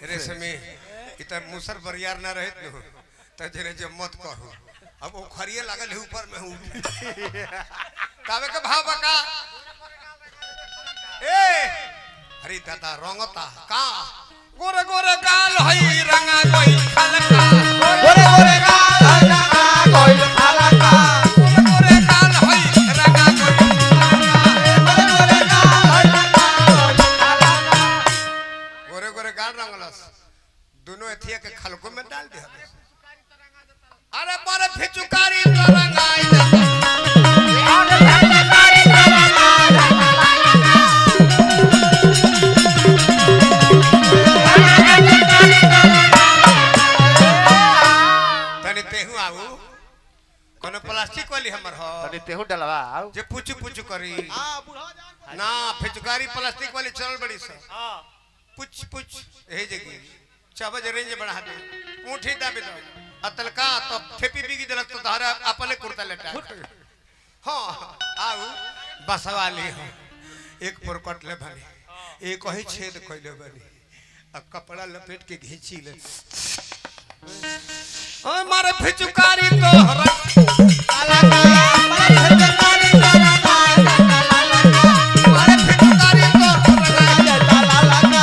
रेशमी इ त मुसर बरियार ना रहत न त जरे जे मत कहू अब वो खरिए लागल है ऊपर में हूँ कावे के भाव बका ए हरी दादा रंगता का गोरे गोरे गाल हई रंगा कोई खलका गोरे गोरे गाल लगा कोई फलका गोरे गोरे गाल हई रंगा कोई गोरे गोरे गाल लगा कोई फलका गोरे गोरे गाल रंगलस दोनों एथिया के खलको में डाल दे अरे बड़े फिचुकारी तो रंगाई देता तनी तेहू आऊ कोनो प्लास्टिक वाली हमर हो तनी तेहू डलवा आउ जे पुचु पुचु करी ना फिचुकारी प्लास्टिक वाली चल बड़ी सा पुच पुच यही जगह चाबज रेंज बढ़ा दे ऊँठी दाबी दो अतल का तो ठेपी बिगी दिलक तो तारा अपने कुर्ता लेटा हाँ आऊ बसवाली हो एक पर कटले बनी एक ही छेद कइले बनी आ कपड़ा लपेट के घींची ले ओए मारे फिचुकारी तो मारे फिचुकारी तो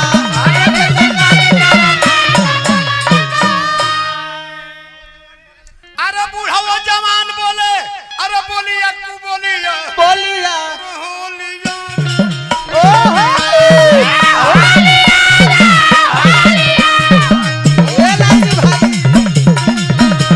अरे बूढ़ा वो जवान बोले अरे बोलिए कु बोलिए बोलिया बोलिए ए लाजी भाई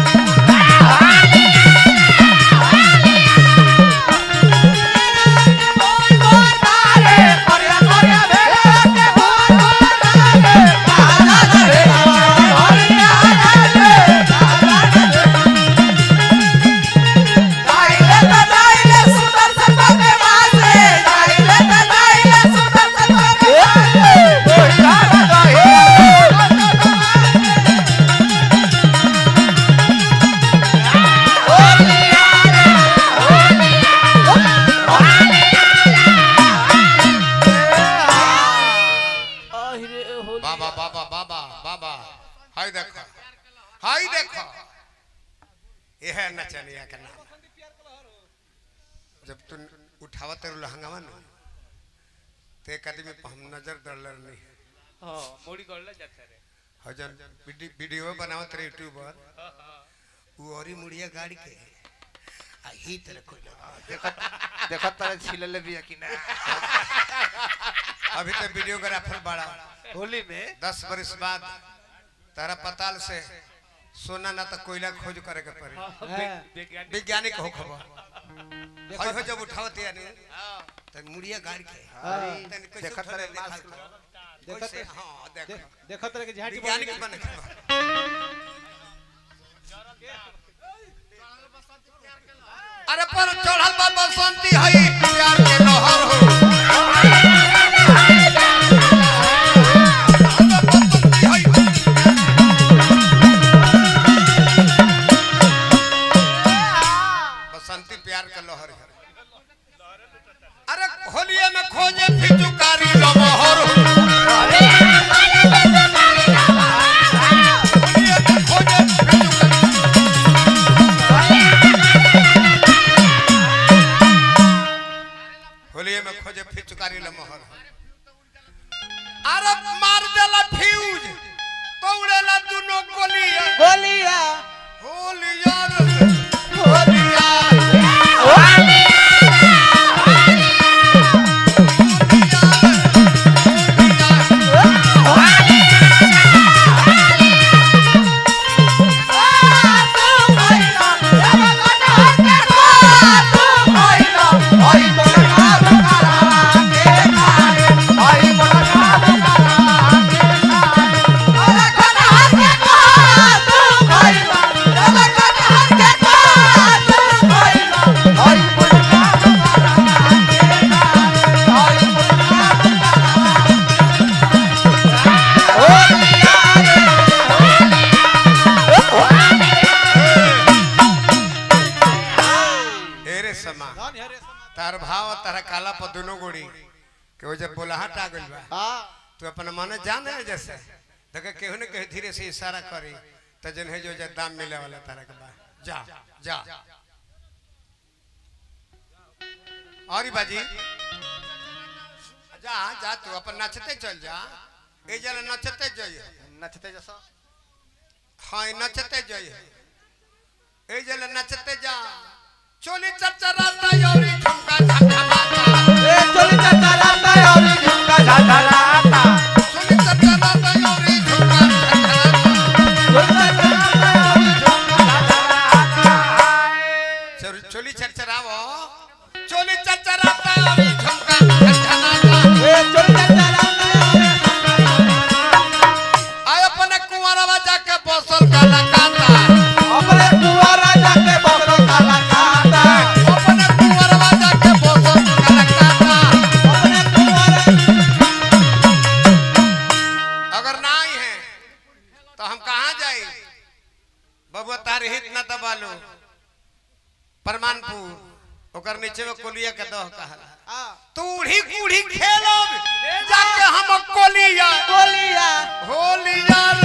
बाबा बाबा बाबा बाबा हाय देखो हाय देखो ये है नचनिया का नाम जब तू उठावत रहो लहंगावा न तो एक आदमी पे हम नजर दड़ल नहीं हजन वीडियो वीडियो बनावत रहे यूट्यूब पर वो औरी मुड़िया गाड़ी के आ ही तरह कोई देखत तारे छिलले बिया कि ना अभी तो वीडियोग्राफर बड़ा होली में दस बरस बाद तारा पताल से सोना ना तो कोयला खोज करे के पड़ी वैज्ञानिक हो खबर हई हो जब उठावत यानी त मुड़िया गाड़ के तनी कैसे देखत उठले रहे देखा मास्क था। कैसे हां देख देखत रहे कि झाटी वैज्ञानिक बने के बा। अरे पर चढ़ल बा बसंती हई प्यार के लहर हो बसंती हई बसंती प्यार का लहर है अरे होलिया में खोजे फिचुकारी लमहर होलिया में खोजे फिचुकारी होलिया में खोजे फिचुकारी लमहर अरे मार देला फ्यूज तोड़ेला दुनो गोलिया बोलिया होलिया रे होलिया हेरे समा तार भाव तारा काला पर दोनों गोड़ी के वजह बोलाहट आ गइल बा तू अपना मन जाने है जैसे तो के केहू ने कहे धीरे से इशारा करी तो जन है जो जा दाम मिले वाला तारा के बा जा जा और बाजी जा जा तू अपन नचते चल जा ए जरा नचते जाइए नचते जैसा हाँ नचते जाइए ए जरा नचते जा चोली चरचराता योरी झुमका झमझमाता ए चोली चाचा राता और झुमका झाझा राता चोली चरचराता योरी झुमका झमझमाता चोरी चोली चरचरावो चोली चरचराता योरी झुमका झमझमाता आय अपने कुंवरवा जाके बसल काला काता अपने कुंवरवा जाके बसल काला काता अगर ना आई है तो हम कहाँ जाए बबुआ तार हित न दबा लो परमानपुर ओकर नीचे में कोलिया के दह कहला तूढ़ी कूढ़ी खेलब जाके हम कोलिया होलिया रे